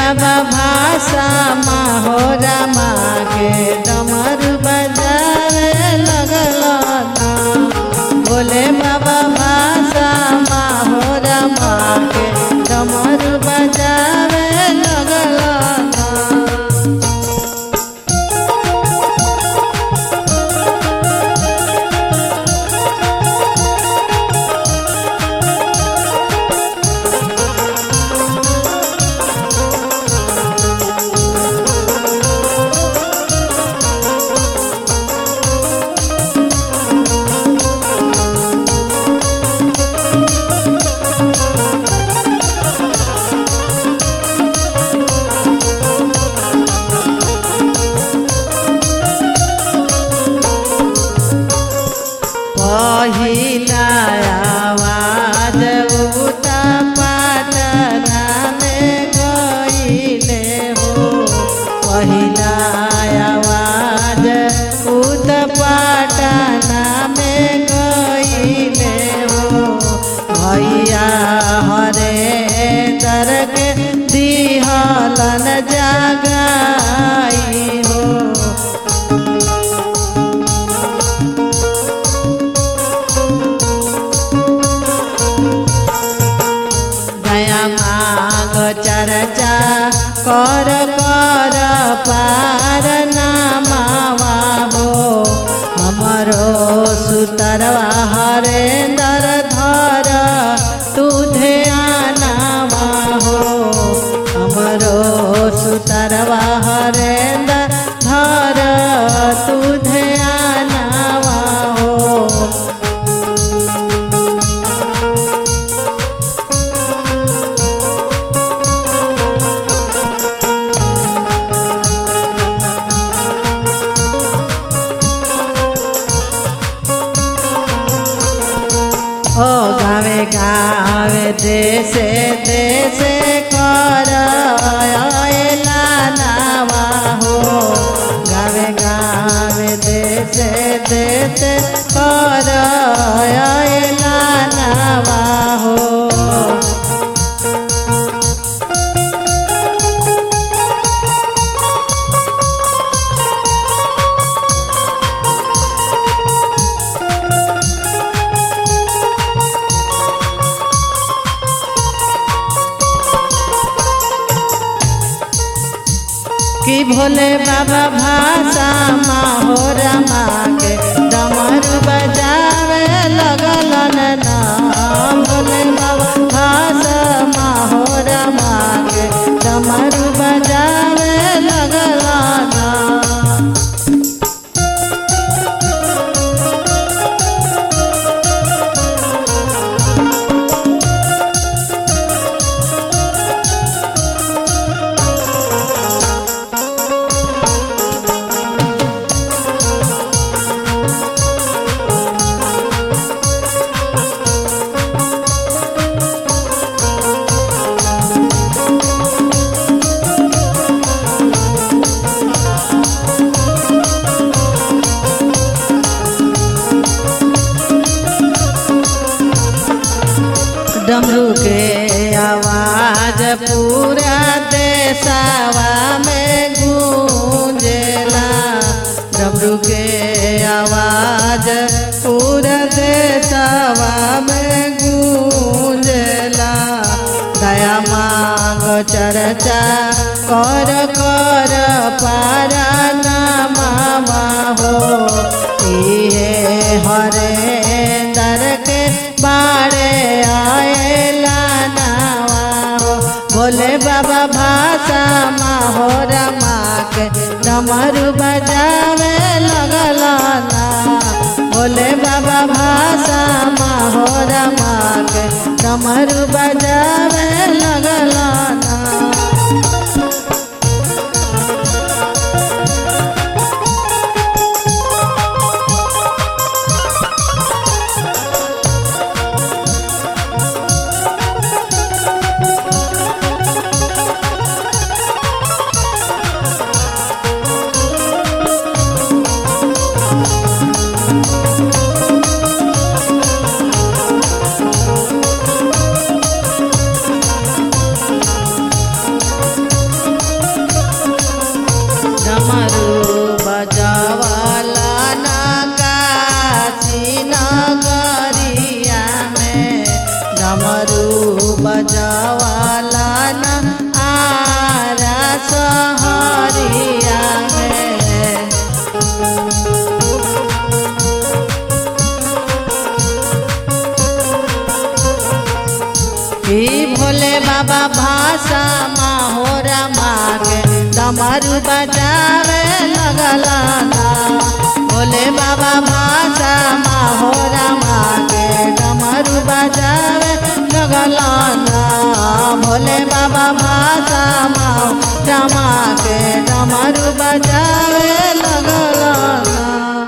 बाबा भाषा माहोरा माँ के डमरू बजावे लगल ना बोले बाबा भाषा माहोरा माँ के डमरू बजावे लगल ना पहिला आवाज उता पाटना में गईले हो पहिला आवाज उत पाटना में गईले हो भैया हरे दर के दिहलन जगाई हो दया माग चर्चा कर कर पार नामावा हो हमरो सुतरवा हरेंदर धर तू ध्यानावा हो हमरो सुतरवा हरेंदर धर तू ध्यानावा हो ओ गावे गावे देशे देशे कर आयला नावा हो गावे गावे देशे देशे कर आयला नावा हो कि भोले बाबा भाषा माहोरा माँ के डमरू बजावे लगल ना भोले बाबा भाषा माहोरा माँ के डमरू बजावे लगल ना डमरू के आवाज पूरा देशवा में गूंजेला डमरू के आवाज पूरा देशवा में गूंजेला दया मांग चर्चा कर कर पारा नामा हो इहे हरे दर के बाड़े आएला नावा हो बोले बाबा भाषा माहोरा माँ के डमरू बजावे लगल ना बोले बाबा भाषा माहोरा माँ के डमरू बजावे लगल ना बाबा भाषा माहोरा मागे डमरू बजावे लगलाना भोले बाबा भाषा माहोरा मागे डमरू बजावे लगलाना भोले बाबा भाषा माहोरा मागे डमरू बजावे लगलाना